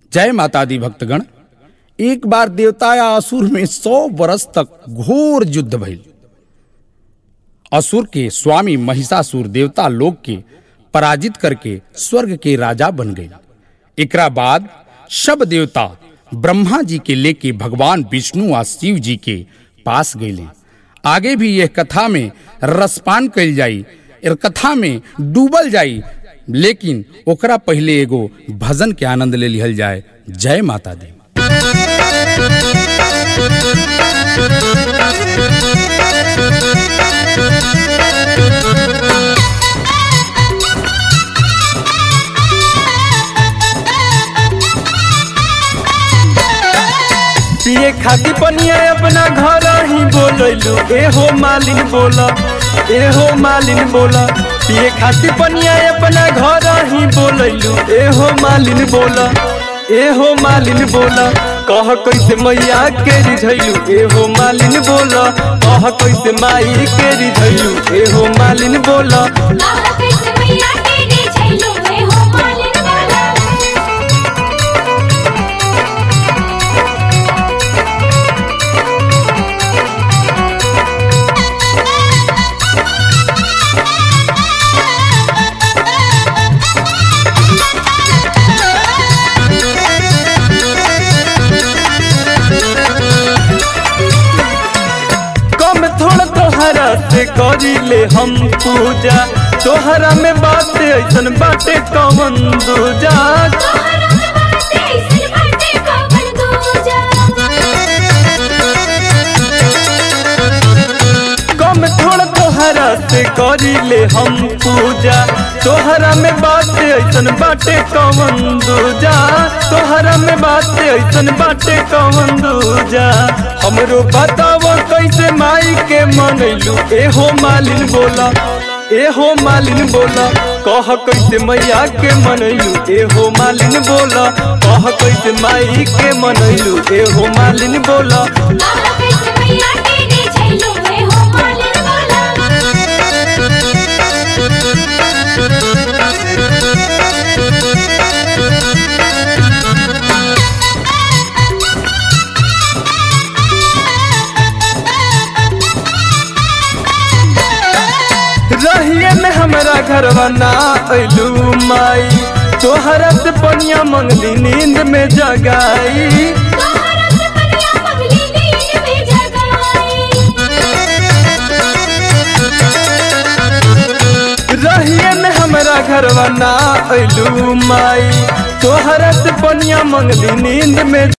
जय माता दी भक्तगण एक बार देवता या असुर में सौ बरस तक घोर युद्ध भइल असुर के स्वामी महिषासुर देवता लोक के पराजित करके स्वर्ग के राजा बन गए एकरा बाद सब देवता ब्रह्मा जी के लेके भगवान विष्णु आ शिव जी के पास गए आगे भी यह कथा में रसपान कल जाई एर कथा में डूबल जाई लेकिन ओकरा पहले एगो भजन के आनंद ले लिहल जाए जय माता दी पिए खाती पनिया अपना घर ही बोलैलू ए हो मालिन बोला ए हो मालिन बोला पिए खाती पनिया अपना घर ही बोलैलू ए हो मालिन बोला ए हो मालिन बोला कह कैसे मैया के रिझैलू ए हो मालिन बोला कह कैसे माई के रिझैलू ए हो मालिन बोला आहा कैसे मैया तेरे छैलो में हो मालिन वाला कम थोड़ा तोहरा से करी ले हम पूजा तोहरा में बात ऐसन बाटे कमन दूजा तोहरा बाते सिर बाटे कवन दूजा कम थोड़ा तोहरा से करी ले हम पूजा तोहरा में बात ऐसन बाटे कमन दूजा तोहरा में बात ऐसन बाटे कमन दूजा हमरो बताव कैसे माई के मनैलू ए हो मालिन बोला ए हो मालिन बोला कह कैसे मैया के मनैलू ए हो मालिन बोला कह कैसे माई के मनैलू ए हो मालिन बोला आहा कैसे मैया तेरे छैलो में हो मालिन वाला रहिए में हमारा घरवा ना अइलू माई तोहरा से पनिया मंगली नींद में जगाई तोहरा से पनिया पगली नींद में जगाई रहिए में हमारा घरवा ना अइलू माई तोहरा से पनिया मंगली नींद में